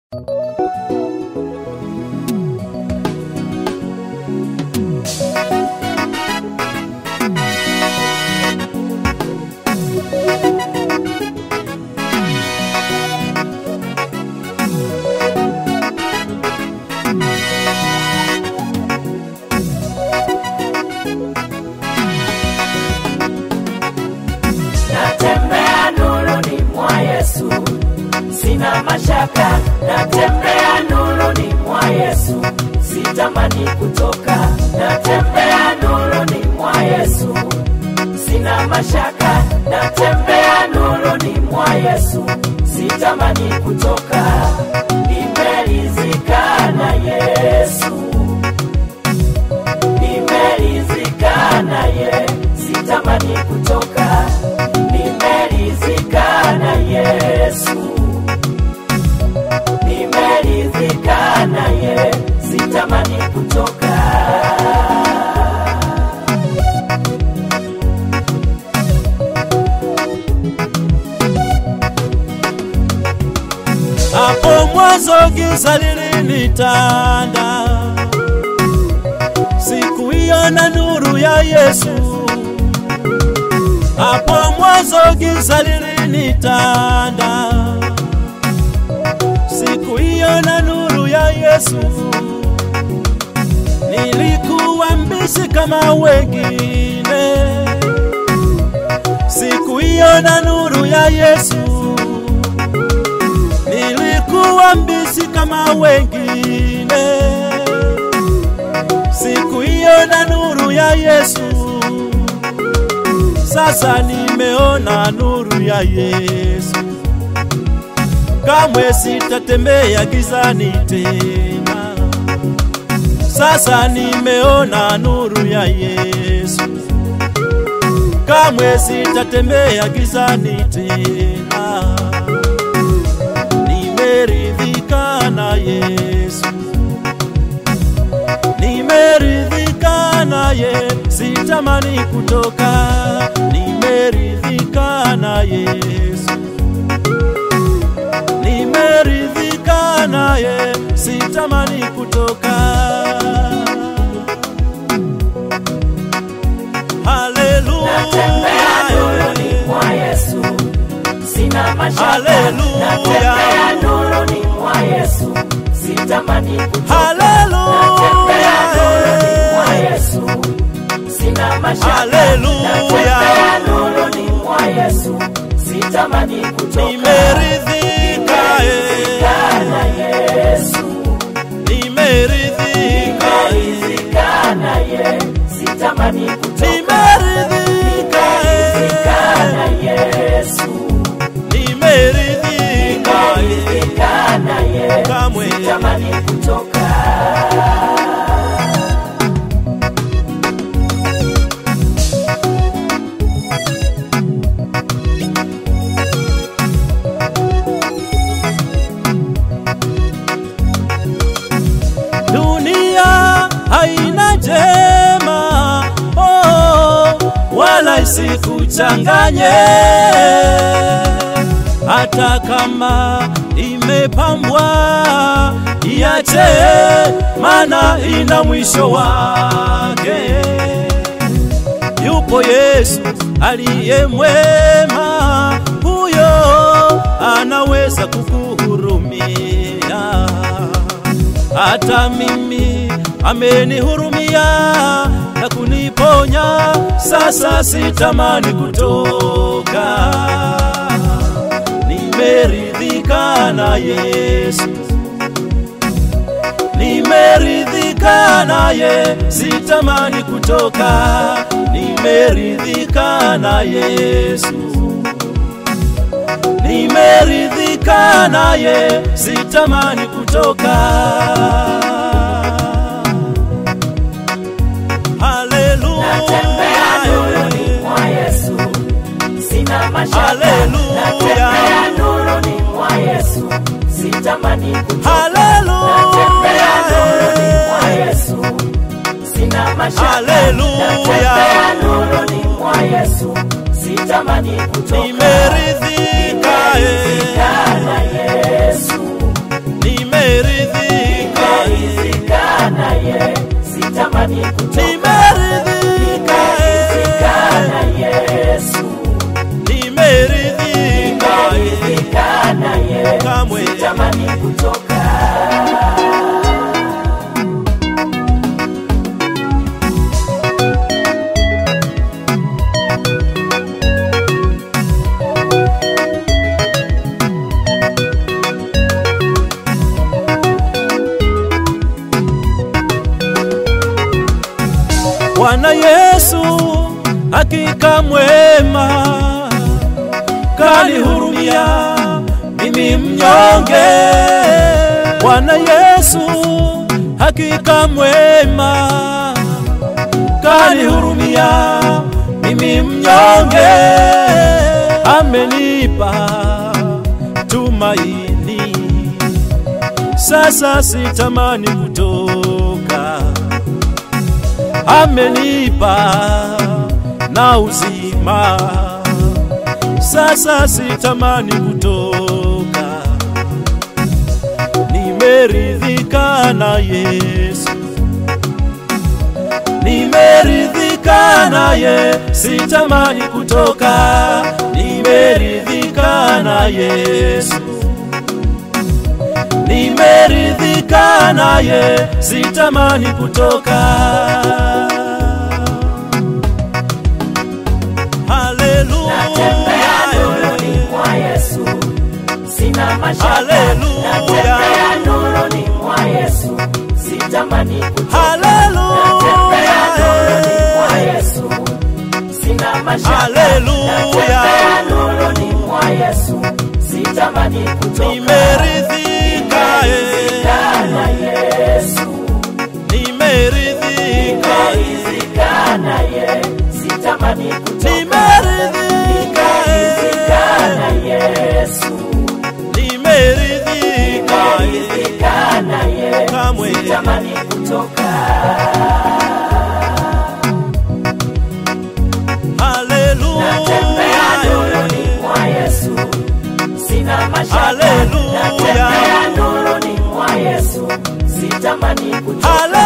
natembea nuruni mwa Yesu, sina mashaka, natembea nuruni mwa Yesu, sitamani kutoka, natembea nuruni mwa Yesu, sina mashaka, natembea nuruni mwa Yesu, sitamani kutoka, nimeridhika na Yesu, nimeridhika naye, sitamani kutoka, nimeridhika na Yesu, nimeridhika naye, sitamani kutoka. Hapo mwanzo giza lilinitanda, sikuiona nuru ya Yesu. Hapo mwanzo giza lilinitanda, sikuiona nuru ya Yesu. Nilikuwa mbishi kama wengine, sikuiona nuru ya Yesu nilikuwa mbishi kama wengine, sikuiona nuru ya Yesu. Sasa nimeona nuru ya Yesu, kamwe sitatembea gizani tena. Sasa nimeona nuru ya Yesu, kamwe sitatembea gizani tena nimeridhika na Yesu, nimeridhika naye, sitamani kutoka. Nimeridhika na Yesu, nimeridhika naye, sitamani kutoka. Natembea nuruni Haleluya, mwa Yesu, sina mashaka. Haleluya. Natembea nuruni mwa Yesu, sitamani kutoka. haleluya. Natembea nuruni mwa Yesu, sina mashaka. Haleluya. Natembea nuruni mwa Yesu, sitamani kutoka. Nimeridhika, Nimeridhika na Yesu, nimeridhika, nimeridhika naye, sitamani kutoka. nimeridhika, Nimeridhika na Yesu. nimeridhika, nimeridhika naye, kamwe sitamani kutoka. dunia haina jema, oh, wala isikuchanganye, hata kama imepambwa iache, maana ina mwisho wake. Yupo Yesu aliye mwema, huyo anaweza kukuhurumia hata mimi amenihurumia na kuniponya, sasa sitamani kutoka. Nimeridhika na Yesu, nimeridhika naye, sitamani kutoka. Nimeridhika na Yesu nimeridhika naye, sitamani kutoka. Natembea nuruni Haleluya, mwa Yesu, sina mashaka. Haleluya. Natembea nuruni mwa Yesu, sitamani kutoka. haleluya, Natembea nuruni mwa Yesu, sina mashaka. Haleluya. Natembea nuruni mwa Yesu, sitamani kutoka. nimeridhika, eh, Nimeridhika na Yesu, nimeridhika nimeridhika nimeridhika naye sitamani kutoka nimeridhika nimeridhika na Yesu nimeridhika nimeridhika naye kamwe sitamani kutoka Bwana Yesu hakika mwema, kanihurumia mimi mnyonge. Bwana Yesu hakika mwema, kanihurumia mimi mnyonge. Amenipa tumaini, sasa sitamani kutoka amenipa na uzima, sasa sitamani kutoka. Nimeridhika na Yesu, nimeridhika naye, sitamani kutoka. Nimeridhika na Yesu nimeridhika naye, sitamani kutoka. natembea nuruni Haleluya, mwa Yesu sina mashaka Haleluya. natembea nuruni mwa Yesu sitamani kutoka haleluya, natembea nuruni mwa Yesu sina mashaka Haleluya. natembea nuruni mwa Yesu sitamani kutoka nimeridhika, nimeridhika na Yesu nimeridhika, nimeridhika naye sitamani kutoka nimeridhika, nimeridhika na Yesu nimeridhika, nimeridhika naye kamwe sitamani kutoka natembea nuruni haleluya. mwa Yesu sina mashaka Haleluya. natembea nuruni mwa Yesu sitamani kutoka